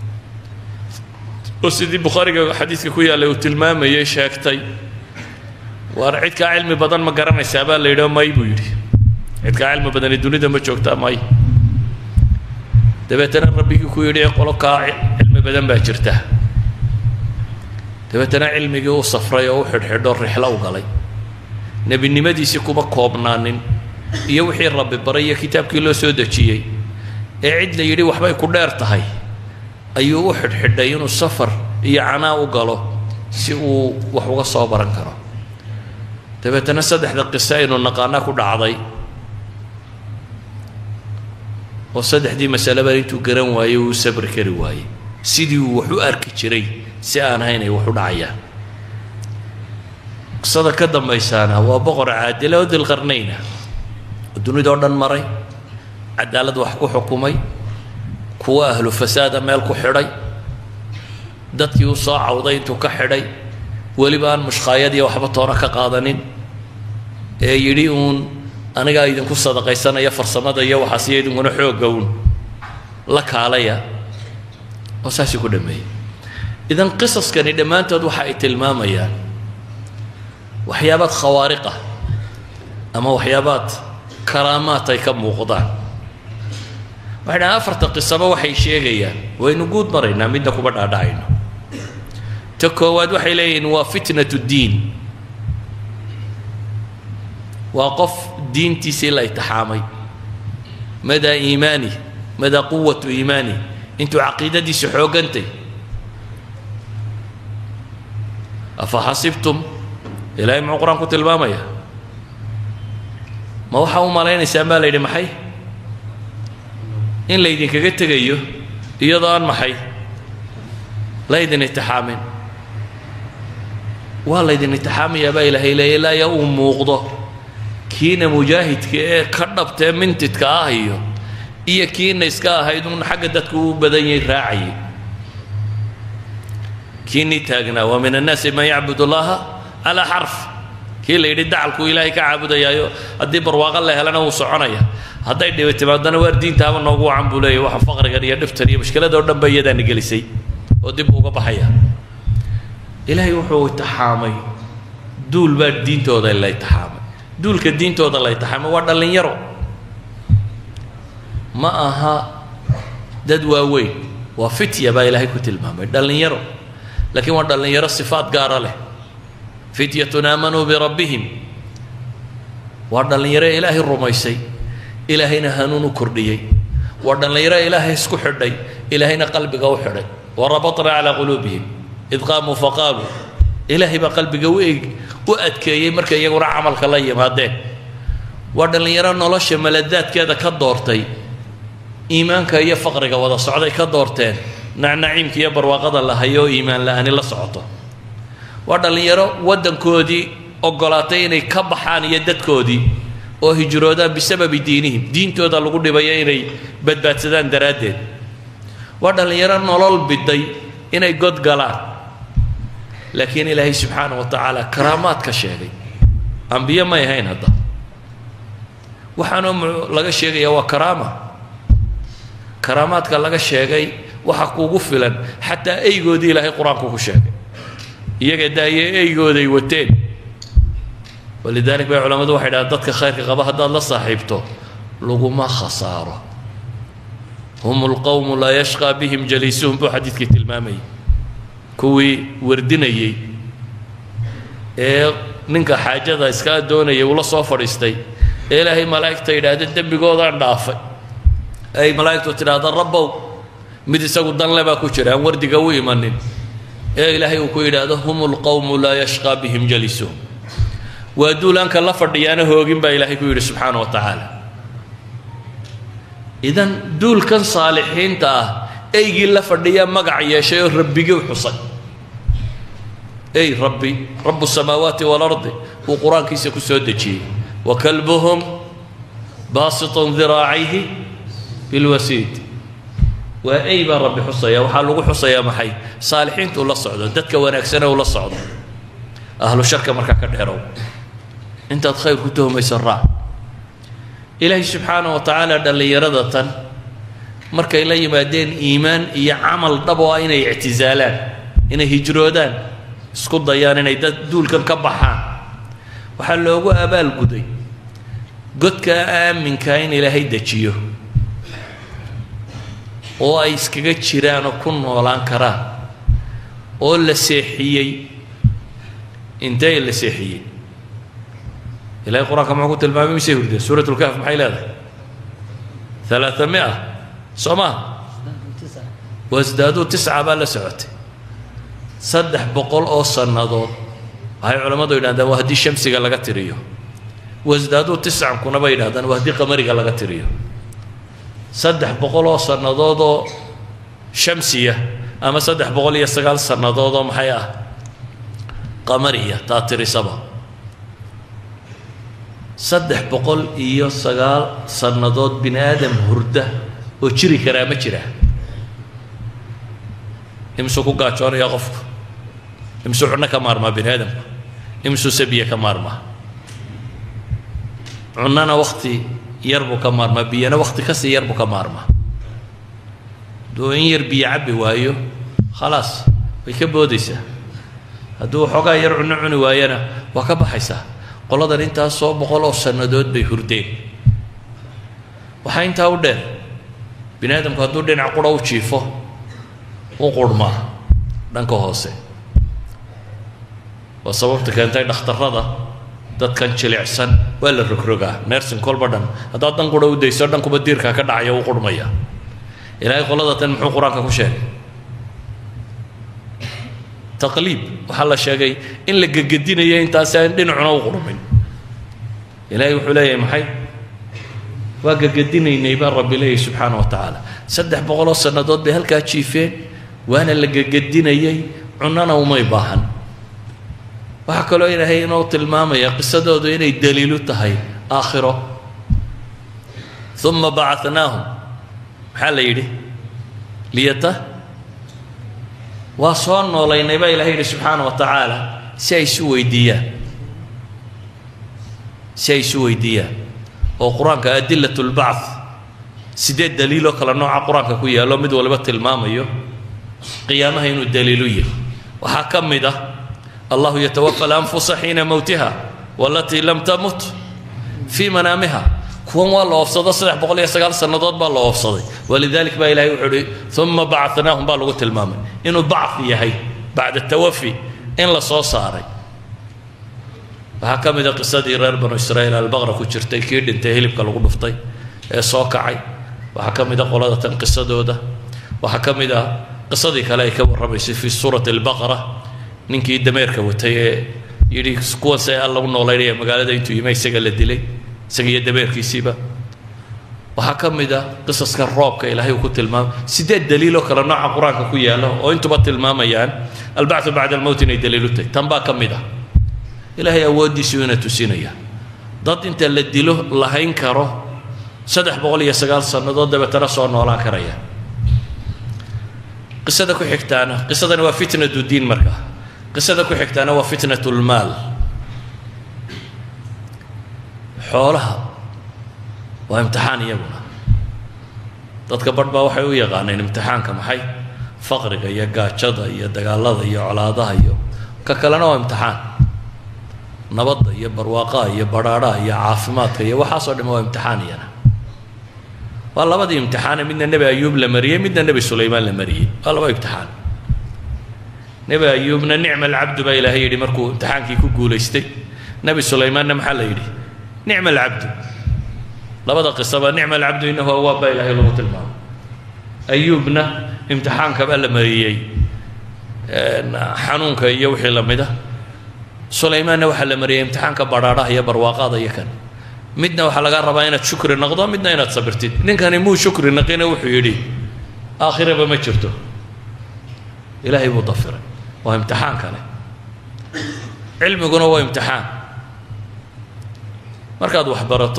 [SPEAKER 1] oo sidii bukhaariga xadiidka ku yaallay uu tilmaamayey sheegtay waar cidkaa cilmi badan ma garanaysaa baa la yidhi may buu yidhi cidkaa cilmi badani dunida ma joogtaa may dabeetana rabbigii ku yidhi qolo kaa cilmi badan baa jirta dabeetana cilmigii u safray oo u xidhxidho rixlo u galay nebinimadiisii kuma koobnaanin iyo wixii rabbi baray iyo kitaabkii loo soo dejiyey ee cid la yidhi waxbay ku dheer tahay ayuu u xidhxidhay inuu safar iyo canaa u galo si uu wax uga soo baran karo dabeetana saddexda qiso aynu naqaana ku dhacday oo saddexdii masaleba intuu garan waayey uu sabri kari waayey sidii uu wax u arki jiray si aan ahayn ay wax u dhacayaan qisada ka dambaysaana waa boqor caadila oo dilqarnayna oo dunidao dhan maray cadaalad wax ku xukumay kuwa ahlu fasaada meel ku xidhay dadkii u soo cawday intuu ka xidhay weliba aan mushkaayad iyo waxba toona ka qaadanin ee yidhi uun anigaa idinku sadaqaysanaya farsamada iyo waxaas iyo idinkuna xoogga uun la kaalaya oo saasii ku dhameeyey idan qisaskani dhammaantood waxa ay tilmaamayaan waxyaabaad khawaariq ah ama waxyaabaad karaamaad ay ka muuqdaan waxay dhahaan afarta qisaba waxay sheegayaan waynu guud maraynaa midna kuma dhaadhacayno ta koowaad waxay leeyihiin waa fitnatu diin waa qof diintiisii la itixaamay madaa iimaani madaa quwatu iimaani intuu caqiidadiisu xoogantay afa xasibtum ilaahay muxuu qur-aan ku tilmaamaya ma waxaa u malaynaysaan baa la yidhi maxay in laydinkaga tegayo iyadoo aan maxay laydin itixaamin waa laydin itixaamayaa baa ilaahay leeya ilaa ya uu muuqdo kiina mujaahidka ee ka dhabtee mintidka ah iyo iyo kiina iska ahayd uun xagga dadku u badan yahay raacayay kiinii taagnaa wa min annaasi man yacbud allaha calaa xarf kii la yidhi dacalkuu ilaahay ka caabudayaayo haddii barwaaqo la helana wuu soconaya hadday dhibi timaadana waar diintaaba noogu wacan buu leeyahy waxa faqrigan iyo dhibtan iyo mushkiladoo dhan ba iyadaana gelisay oo dib uga baxaya ilaahay wuxuu itixaamay duul baa diintooda la itixaamay duulka diintooda la itixaamay waa dhallinyaro ma aha dad waaweyn waa fitya baa ilaahay ku tilmaamay dhallinyaro laakiin waa dhallinyaro sifaad gaara leh fityatun aamanuu birabbihim waa dhallinyaro ilaahay rumaysay ilaahayna hanuun u kordhiyey waa dhallinyaro ilaahay isku xidhay ilaahayna qalbiga u xidhay warabatna calaa quluubihim id qaamuu faqaaluu ilaahay baa qalbiga u eg u adkeeyey markay iyaguna camalka la yimaadeen waa dhallinyaro nolosha maladaadkeeda ka doortay iimaanka iyo faqriga wada socday ka doorteen nacnaciimka iyo barwaaqada la hayo iimaan la-ani la socoto waa dhallinyaro waddankoodii ogolaatay inay ka baxaan iyo dadkoodii oo hijroodaan bisababi diinihim diintooda lagu dhibayo inay badbaadsadaan daraaddeed waa dhallinyaro nolol biday inay god galaan laakiin ilaahay subxaana wa tacaala karaamaad ka sheegay ambiye may ahayn hadda waxaanoo laga sheegaya waa karaama karaamaadka laga sheegay waxa kugu filan xataa eygoodii ilaahay qur-aanku ku sheegay iyaga daaye eygooday wateen walidalik bay culammadu waxay dhahaan dadka khayrka qaba haddaad la saaxiibto laguma khasaaro hum lqowmu laa yashqaa bihim jaliisuhum buu xadiidkii tilmaamayay kuwii wardinayey ee ninka xaajada iskaa doonayay ula soo fadhiistay ee ilaahay malaa'igta yidhaahda dembigoodaan dhaafay ay malaa'igtu tidhaahda rabbow mid isagu danle baa ku jira aan wardiga u imanin ee ilaahay uu ku yidhaahdo hum lqowmu laa yashqaa bihim jalisuhum waa duulaanka la fadhiyaana hoogin baa ilaahay ku yidhi subxaana wa tacaala idan duulkan saalixiinta ah eygii la fadhiyaa magac yeeshay oo rabbigii xusay ey rabbi rabu samaawaati waalardi uu qur-aankiisa ku soo dejiyey wa kalbuhum baasitun diraacayhi bilwasiid waa ey baa rabbi xusaya waxaa lagu xusayaa maxay saalixiinta uu la socdo dadka wanaagsane uu la socdo ahlu sharka markaa ka dheerow intaad khayr ku tuhmayso raac ilaahay subxaana wa tacaala dhallinyarada tan markay la yimaadeen iimaan iyo camal dhab oo ah inay ictisaalaan inay hijroodaan isku dayaan inay dad duulkan ka baxaan waxaa loogu abaalguday godkaa aaminkaa in ilaahay dejiyo oo ay iskaga jiraan oo ku noolaan karaan oo la seexiyey intee la seexiyey ilahay qur-aanka muxuu ku tilmaamay misay hurdeen suurat lkahf maxay leedahay alaaa mia soo maha wasdaaduu tisca baa la socotay saddex boqol oo sannadood waxay culammadu yidhahdaan waa haddii shamsiga laga tiriyo wasdaaduu tiscankuna bay yidhahdaan waa haddii qamariga laga tiriyo saddex boqol oo sannadood oo shamsiya ama saddex boqol iyo sagaal sannadood oo maxay ah qamariya taa tirisaba saddex boqol iyo sagaal sannadood bini aadam hurda oo jiri karaa ma jiraa imsuu ku gaajoonaya qofku imsuu cunno ka maarmaa bini aadamku imsuu sabiya ka maarmaa cunnana wakti yar buu ka maarmaa biyana wakti kasii yar buu ka maarmaa hadduu in yar biyo cabbi waayo khalaas way ka boodaysaa hadduu waxoogaa yar cunno cuni waayana waa ka baxaysaa qoladan intaas soo boqol oo sannadood bay hurdeen waxaa intaa u dheer bini aadamku hadduu dhinac qura u jiifo u qurhmaa dhanka hoose waa sababta keentay dhakhtarrada dadkan jilicsan waa la rogrogaa nersin kolba dhan haddaad dhan qura u dayso dhankuba diirkaa ka dhacaya u qurhmaya ilaahay qolada tan muxuu qur-aanka ku sheegay taqliib waxaa la sheegay in la gegedinayo intaasi aan dhinacuna u qurmin ilaahay wuxuu leeyahay maxay waa gegedinaynay baa rabbi leeyahy subxaana wa tacaala saddex boqoloo sannadood bay halkaa jiifeen waana la gegedinayay cunana umay baahan waxaa kaloo ilaahay inoo tilmaamaya qisadoodu inay daliilu tahay aakhiro uma bacanaahum maxaa la yidhi liyata waa soo noolaynay baa ilahay yidhi subxaana wa tacaala si ay isu weydiiyaan si ay isu weydiiyaan oo qur-aanka adilat lbacth sideed daliiloo kale nooca qur-aanka ku yaallo mid waliba tilmaamayo qiyaamaha inuu daliilu yahay waxaa ka mid ah allahu yatawafa alanfusa xiina mowtiha walatii lam tamut fii manaamiha kuwan waa la oofsado saddex boqol iyo sagaal sannadood baa la oofsaday walidalik baa ilahay wuxuu uhi uma bacanaahum baa lagu tilmaamay inuu bacth yahay bacda tawafi in la soo saaray waxaa ka mid a qisadii reer banu israa'iil albaqra ku jirtay kii dhintay hilibka lagu dhuftay ee soo kacay waxaa ka mid a qolada tan qisadooda waxaa ka mid ah qisadii kale ay ka warramaysay fii suurati albaqara ninkii dameerka watay ee yidhi kuwan see alla u noolaynaya magaalada intuu yima isaga la dilay isaga iyo dameerkiisiiba waxaa ka mid ah qisaska roobka ilaahay uu ku tilmaamay sideed daliiloo kale nooca qur-aanka ku yaalla oo intuba tilmaamayaan albacthu bacda almowt inay daliilu tahay tan baa ka mid ah ilaahay awooddiisu ina tusinaya dad inta la dilo lahayn karo saddex boqol iyo sagaal sannadood dabeetana soo noolaan karaya qisada ku xigtaana qisadani waa fitnatu diin marka qisada ku xigtaana waa fitnatu lmaal xoolaha waa imtixaan iyaguna dadka barh baa waxay u yaqaaneen imtixaanka maxay faqriga iyo gaajada iyo dagaalada iyo colaadaha iyo ka kalena waa imtixaan nabadda iyo barwaaqaha iyo badhaadhaha iyo caafimaadka iyo waxaasoo dham waa imtixaan iyana waa labadii imtixaane midna nebi ayuub la mariyey midna nebi sulaymaan la mariyey waa laba imtixaan nebi ayuubna nicma alcabdu baa ilaahay yidhi markuu imtixaankii ku guulaystay nebi sulaymaanna maxaa la yidhi nicma alcabdu labada qisaba nicma alcabdu innahu awaab baa ilaahay lagu tilmaamay ayuubna imtixaanka baa la mariyey xanuunka iyo wixii la mid a sulaymaanna waxaa la mariyey imtixaanka badhaadhaha iyo barwaaqaada iyo kan midna waxaa laga rabaa inaad shukri noqdo midna inaad sabirtid ninkani muu shukri naqina wuxuu yidhi aakhiraba ma jirto ilaahay buu dafiray waa imtixaan kale cilmiguna waa imtixaan markaad wax barato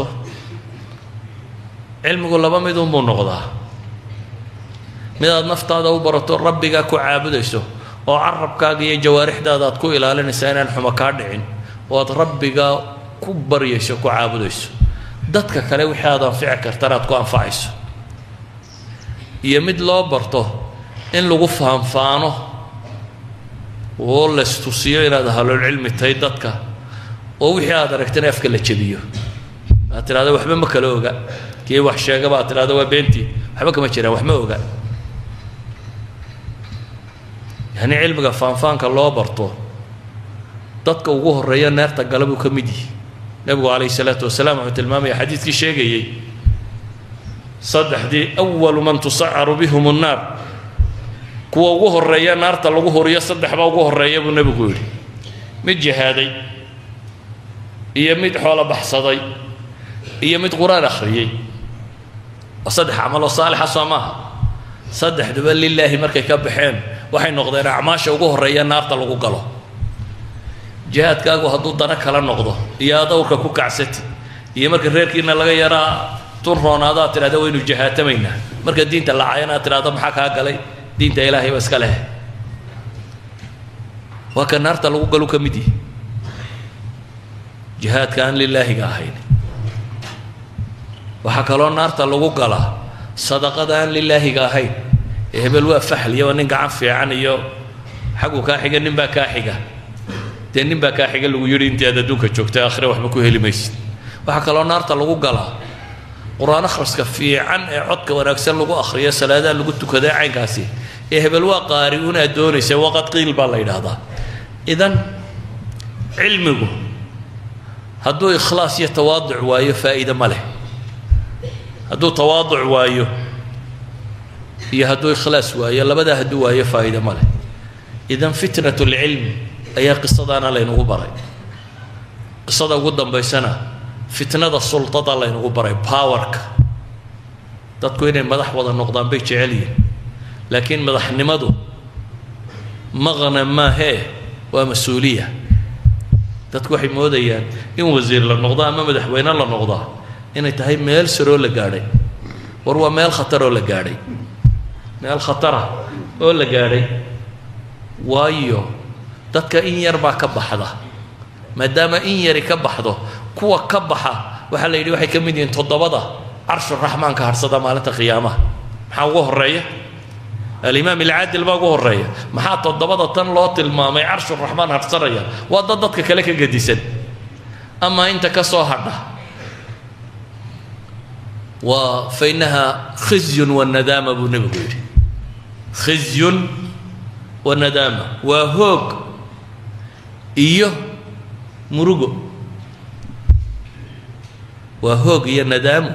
[SPEAKER 1] cilmigu laba midunbuu noqdaa midaad naftaada u barato rabbigaa ku caabudayso oo carabkaaga iyo jawaarixdaada aad ku ilaalinaysaa inaan xumo kaa dhicin oo aad rabbigaa ku baryayso ku caabudayso dadka kale wixii aad anfici kartana aad ku anfacayso iyo mid loo barto in lagu faanfaano oo laystusiyo inaad ahlulcilmi tahay dadka oo wixii aad aragtana afka la jebiyo aad tidhahda waxba ma kala oga kii wax sheegaba aad tidhahda waa beentii waxba kama jiraan wax ma oga yacni cilmiga faanfaanka loo barto dadka ugu horreeya neerta gala buu ka mid yihi nebigu calayhi salaatu wasalaam wuxuu tilmaamaya xadiidkii sheegayey saddexdii awalu man tusacaru bihum nnaar kuwa ugu horreeya naarta lagu horiyo saddexba ugu horreeya buu nebigu yidhi mid jihaaday iyo mid xoolo baxsaday iyo mid qur-aan akhriyey waa saddex camaloo saalixa soo maaha saddexduba lilaahi markay ka baxeen waxay noqdeen acmaasha ugu horreeya naarta lagu galo jihaadkaagu hadduu dana kala noqdo iyo adawrka ku kacsati iyo marka reerkiina laga yaraa tun roonaado aad tidhahda waynu jihaatamaynaa marka diinta lacayana aad tidhahdo maxaa kaa galay diinta ilaahay ba iska leh waa ka naarta lagu galu ka mid yihi jihaadka aan lilaahiga ahayn waxaa kaloo naarta lagu galaa sadaqada aan lilaahiga ahayn hebel waa faxliya waa nin gacan fiican iyo xaggu kaa xiga nin baa kaa xiga dee nin baa kaa xiga lagu yidhi intii aad adduunka joogtay aakhire waxba ku heli maysid waxaa kaloo naarta lagu galaa qur-aan akhriska fiican ee codka wanaagsan lagu akhriyo salaadaha lagu tukada caynkaasi ee hebel waa qaari unaad doonaysa waqad qiil baa la yidhaahdaa idan cilmigu hadduu ikhlaas iyo tawaaduc waayo faa'iide ma leh hadduu tawaaduc waayo iyo hadduu ikhlaas waayo labadaa hadduu waayo faa'iide ma leh idan fitnat lcilm ayaa qisadaana laynagu baray qisada ugu dambaysana fitnada sultada laynagu baray powerka dadku inay madax wada noqdaan bay jecel yihin laakiin madaxnimadu maqna maahee waa mas-uuliya dadku waxay moodayaan in wasiir la noqdo ama madaxweyne la noqdaa inay tahay meel saroo la gaadhay war waa meel khataroo la gaadhay meel khatara oo la gaadhay waayo dadka in yar baa ka baxda maadaama in yari ka baxdo kuwa ka baxa waxaa la yidhi waxay ka mid yihiin toddobada carshuraxmaanka harsada maalinta qiyaamaha maxaa ugu horeeya alimaam alcaadil baa ugu horeeya maxaa toddobada tan loo tilmaamay carshuraxmaan harsanaya waa dad dadka kale ka gedisan amaa inta ka soo hadha waa fa innaha khizyun wanadaama buu nebigu yidhi khizyun wanadaama waa hoog iyo murugo waa hoog iyo nadaamu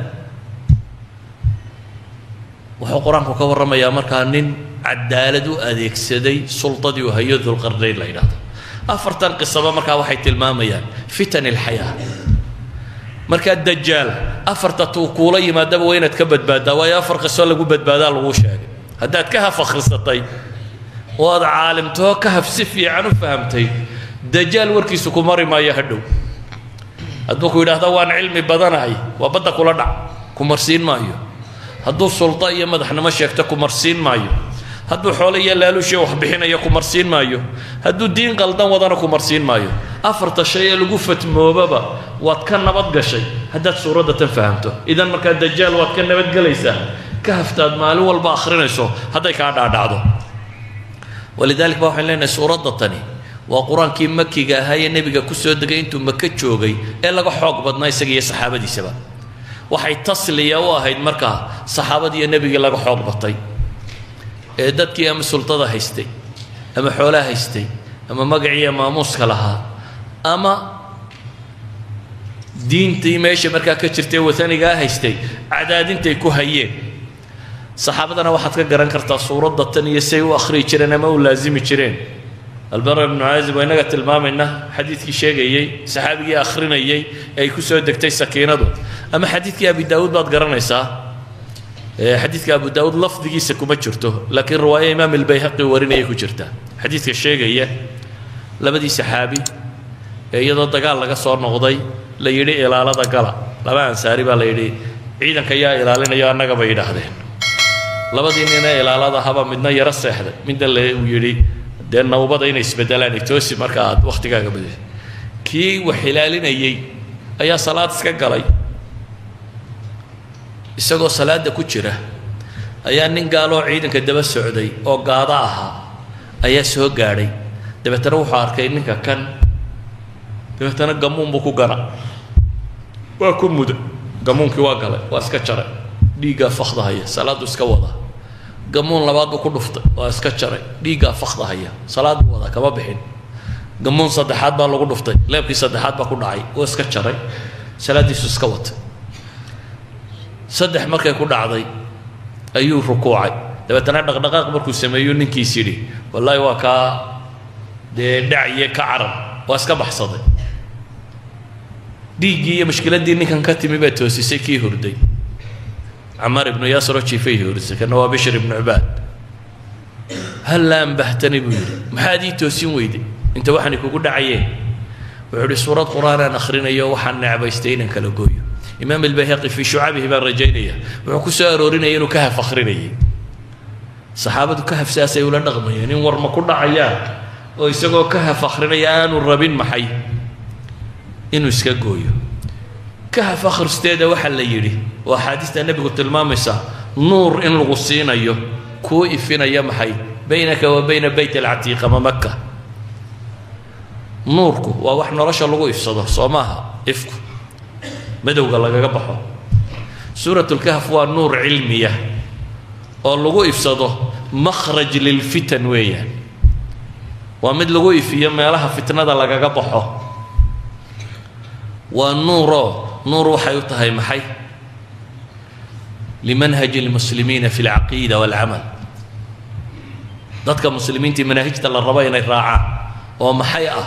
[SPEAKER 1] wuxuu qur-aanku ka warramayaa markaa nin cadaalad u adeegsaday sultadii uu hayo dulqarnayn la yidhahdo afartan qisaba markaa waxay tilmaamayaan fitan ilxayaa markaa dajaal afarta tuu kuula yimaadaba waa inaad ka badbaaddaa waayo afar qiso lagu badbaadaa laguu sheegay haddaad ka haf akhrisatay oo aad caalimtoo ka haf si fiican u fahamtay dajaal warkiisu ku mari maayo hadhow hadduu ku yidhaahdo waan cilmi badanahay waa badda kula dhac ku marsiin maayo hadduu sulda iyo madaxnimo sheegto ku marsiin maayo hadduu xoole iyo laaluushiyo wax bixinayo ku marsiin maayo hadduu diin qaldan wadana ku marsiin maayo afarta shay ee lagu fatmoobaba waad ka nabad gashay haddaad suuradda tan fahamto idan markaa dajaal waad ka nabadgelaysaa ka haftaad maalin walba akhrinayso hadday kaa dhaadhacdo walidalik ba waxaan leenahay suuradda tani waa qur-aankii makiga ahaa ee nebiga ku soo degay intuu maka joogay ee laga xoog badnaa isaga iyo saxaabadiisaba waxay tasliya u ahayd markaa saxaabadiiyo nebigii laga xoog batay ee dadkii ama sultada haystay ama xoolaha haystay ama magaciiyo maamuuska lahaa ama diintii meesha markaa ka jirtay watanigaa haystay cadaadintay ku hayeen saxaabadana waxaad ka garan kartaa suuradda tan iyo say u akhriyi jireen ama u laasimi jireen albara ibnu caazib waa inaga tilmaamayna xadiidkii sheegayey saxaabigii akhrinayey ee ay ku soo degtay sakiinadu ama xadiidkii abi daawuud baad garanaysaa xadiidka abu daawuud lafdigiisa kuma jirto laakiin riwaayo imaam albayhaqi warinaya ku jirta xadiidka sheegaya labadii saxaabi ee iyadoo dagaal laga soo noqday la yidhi ilaalada gala laba ansaari baa la yidhi ciidanka yaa ilaalinayo annaga bay yidhaahdeen labadii nina ilaalada haba midna yaro seexday midna le uu yidhi dee nawbada inay isbedelaan toosi marka aad waktigaaga badis kii wax ilaalinayey ayaa salaad iska galay isagoo salaada ku jira ayaa nin gaaloo ciidanka daba socday oo gaado ahaa ayaa soo gaadhay dabeetana wuxuu arkay ninka kan dabeetana gamuun buu ku gana waa ku muda gamuunkii waa galay waa iska jaray dhiiggaa fakdahaya salaaddu iska wada gamuun labaad buu ku dhuftay waa iska jaray dhiiggaa fakdahaya salaad buu wadaa kama bixin gamuun saddexaad baa lagu dhuftay leebkii saddexaad baa ku dhacay waa iska jaray salaaddiisu iska watay saddex markay ku dhacday ayuu rukuucay dabeetana dhaqdhaqaaq markuu sameeyo ninkiis yidhi wallaahi waa kaa dee dhaciye ka carar waa iska baxsaday dhiiggii iyo mushkiladdii ninkan ka timi baa toosisay kii hurday camaar ibnu yaasiroo jiifay hurdisay kana waa bishir ibnu cibaad halla ambahtani buu yidhi maxaad ii toosin weyday inta waxaanay kugu dhacayeen wuxuu idhi suurad qur-aanaan akhrinayo waxaan necbaystay inaan kala gooyo imaam albayhaqi fii shucabihi baan rajaynaya wuxuu ku soo aroorinaya inuu kahaf akhrinayay saxaabadu kahaf saasay ula dhaqmayeen in warma ku dhacayaan oo isagoo kahaf akhrinaya aanu rabin maxay inuu iska gooyo kahaf akhristeeda waxaa la yidhi oo axaadiista nebigu tilmaamaysa nuur in lagu siinayo kuu ifinaya maxay baynaka wa bayna beyt alcatiiq ama maka nuurku waa wax nolosha lagu ifsado soo maaha ifku madowga lagaga baxo suuratulkahf waa nuur cilmiya oo lagu ifsado makhraj lilfitan weeyaan waa mid lagu ifiyo meelaha fitnada lagaga baxo waa nuuroo nuur waxay u tahay maxay limanhaji اlmuslimiina fi اlcaqiida wاlcamal dadka muslimiintii manaahijta la rabo inay raacaan oo maxay ah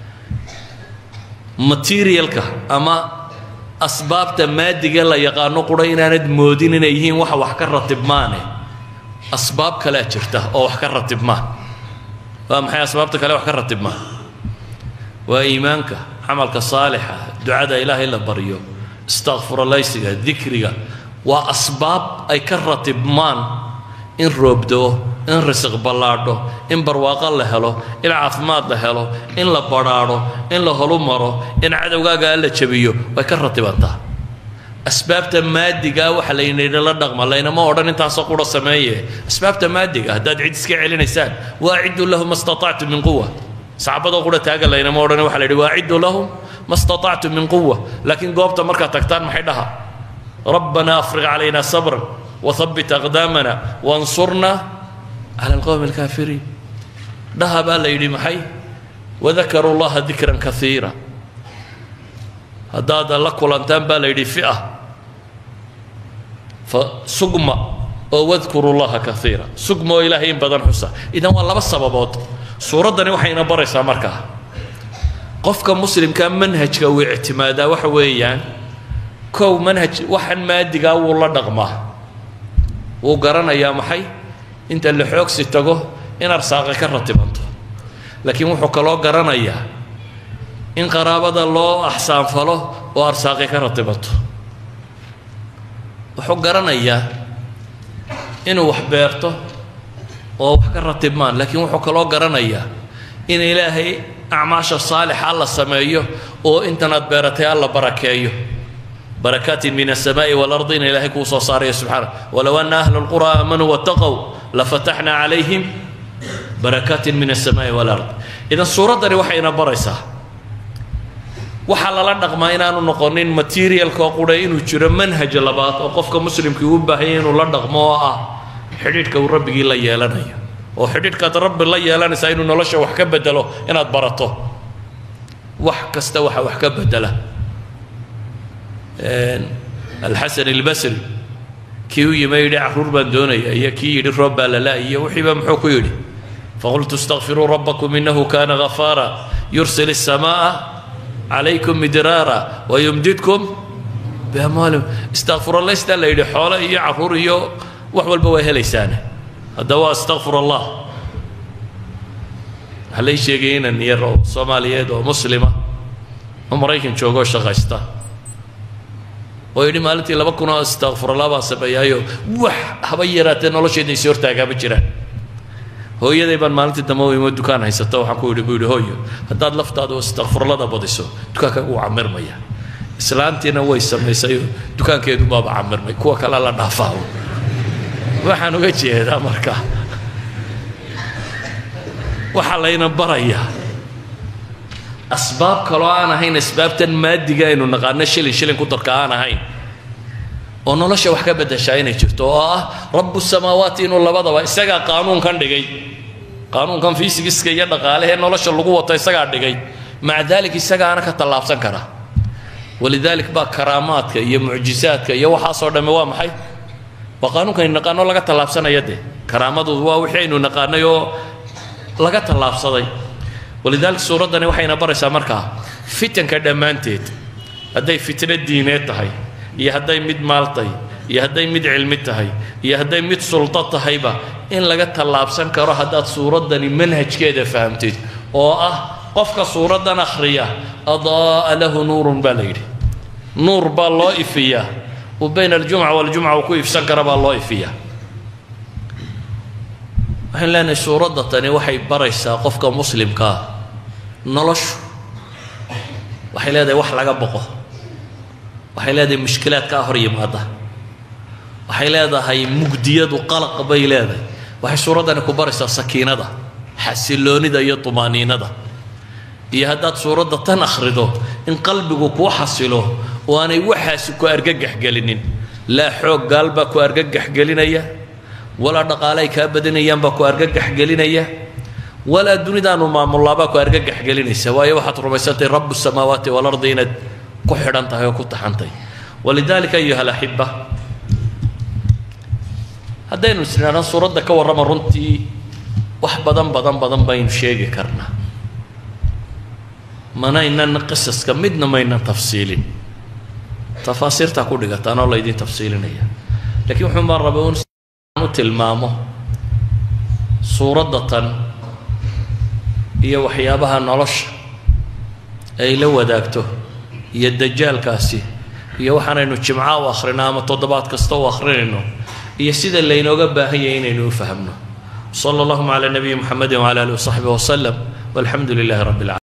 [SPEAKER 1] materialka ama asbaabta maadiga la yaqaano qura inaanad moodin inay yihiin waxa wax ka ratibmaane asbaab kalea jirta oo wax ka ratibmaa waa maxay asbaabta kale wax ka ratibmaa waa iimaanka camalka saalixa ducada ilaahay la baryo istakfuralaysiga dikriga waa asbaab ay ka ratibmaan in roobdoo in risiq ballaadho in barwaaqo la helo in caafimaad la helo in la badhaadho in la holu maro in cadowgaaga la jabiyo way ka ratibantaa asbaabta maadigaa waxa laynidhi la dhaqma laynama odhan intaasoo qura sameeye asbaabta maadiga haddaad cid iska celinaysaan waaciduu lahu ma statactu min quwa saxaabadoo qura taaga laynama odhan waxa la yidhi waaciduu lahum ma statactu min quwa laakiin goobta markaad tagtaan maxay dhaha rabbana afriq calayna sabran وثبت أقدامنا وانصرنا على القوم الكافرين dhaha baa la yidhi maxay وذكروا الله ذكرا كثيرا haddaad la kulantaan baa la yidhi فئة فsugma oo واذكروا الله كثيرا sugma oo ilaahay in badan xusa idan waa laba sababood suuraddani waxayna baraysaa markaa qofka muslimka manhajka uu ictimaadaa waxa weeyaan kow manhaj waxan maadigaa wuu la dhaqmaa wuu garanayaa maxay inta la xoogsi tago in arsaaqi ka ratibanto laakiin wuxuu kaloo garanayaa in qaraabada loo axsaanfalo oo arsaaqi ka ratibanto wuxuu garanayaa inuu wax beerto oo wax ka ratibmaan laakiin wuxuu kaloo garanayaa in ilaahay acmaasha saalixa alla sameeyo oo intan aad beeratay alla barakeeyo بركات من السماء والأرض إن إلهي كو صاري سبحانه ولو أن أهل القرى آمنوا واتقوا لفتحنا عليهم بركات من السماء والأرض إذا السورة داري وحينا بريسا waxaa lala dhaqmaa inaanu noqonin materialka oo qura inuu jiro manhaj labaad oo qofka muslimkii u baahanya inuu la dhaqmo oo ah xidhiidhka uu rabbigii la yeelanayo oo xidhiidhkaad rabbi la yeelanaysaa inuu nolosha wax ka bedelo inaad barato wax kasta waxa wax ka bedela alxasan albasri kii u yima yidhi caruur baan doonaya iyo kii yidhi roob baa lala iyo wixiiba muxuu ku yidhi faqultu istakfiruu rabbakum inahu kana ghafaara yursil الsamaaa calaykum midraara wayumdidkum biamwaalihim istakfir allah istaa la yidhi xoolo iyo caruur iyo wax walba waa helaysaane haddaba waa astakfir allah waxaa lay sheegay inan yar oo soomaaliyeed oo muslima oo maraykan jooga oo shaqaysta oo yidhi maalintii laba kun oo istakfirullah baa sameeyaayo wax haba yaraatee nolosheeda isii hortaagaama jiraan hooyaday baan maalintii dambe u imo dukaan haysata waxaan ku yidhi buu yidhi hooyo haddaad laftaada oo istakfirlada badiso dukaanka wuu camirmaya islaantiina way samaysay dukaankeedu baaba camirmay kuwa kale la dhaafaa waxaan uga jeedaa marka waxaa layna barayaa asbaab kaloo aan ahayn asbaabtan maadiga aynu naqaano shilin shilin ku darka aan ahayn oo nolosha wax ka bedeshaa inay jirto oo ah rabu samaawaati inuu labadaba isagaa qaanuunkan dhigay qaanuunkan fiisigiska iyo dhaqaalehee nolosha lagu wato isagaa dhigay maca daalik isagaana ka tallaabsan kara walidaalik baa karaamaadka iyo mucjizaadka iyo waxaasoo dhamme waa maxay waa qaanuunkaynu naqaano laga tallaabsanaya dee karaamadu waa wixii aynu naqaanay oo laga tallaabsaday walidaalika suuraddani waxayna baraysaa markaa fitanka dhammaanteed hadday fitno diineed tahay iyo hadday mid maal tahay iyo hadday mid cilmi tahay iyo hadday mid suldo tahayba in laga tallaabsan karo haddaad suuraddani manhajkeeda fahamtid oo ah qofka suuraddan akhriya adaa'a lahu nuurun baa la yidhi nuur baa loo ifiyaa uu bayna aljumca waljumca uu ku ifsan kara baa loo ifiyaa waxaan leenahay suuradda tani waxay baraysaa qofka muslimkaa noloshu waxay leedahay wax laga boqo waxay leedahay mushkilaad kaa hor yimaada waxay leedahay mugdiyadu qalaq bay leedahay waxay suuraddani ku baraysaa sakiinada xasiloonida iyo tumaaniinada iyo haddaad suuradda tan akhrido in qalbigu kuu xasilo oo aanay waxaasi ku argagax gelinin laa xoog gaal baa ku argagax gelinaya walaa dhaqaale ay kaa badanayaan baa ku argagax gelinaya walaa dunidaanu maamullaabaa ku argagax gelinaysa waayo waxaad rumaysantahay rabu samaawaati walardi inaad ku xidhan tahay oo ku taxantay walidaalika ayuha alaxiba haddaynu isnidhaahno suuradda ka warrama runtii wax badan badan badan baynu sheegi karnaa manaynan qisaska midna maynan tafsiilin tafaasiirtaa ku dhigataan oo laydin tafsiilinaya lakiin wuxuun baan rabay un u tilmaamo suuradda tan iyo waxyaabaha nolosha ay la wadaagto iyo dajaalkaasi iyo waxaanaynu jimca u akhrino ama toddobaad kasta u akhrinayno iyo sida laynooga baahan yahay inaynu u fahmno sala allahuma calaa nabiyi muxamedi wcala alihi wasaxbihi wasalam walxamdu lilahi rabbi alcalamin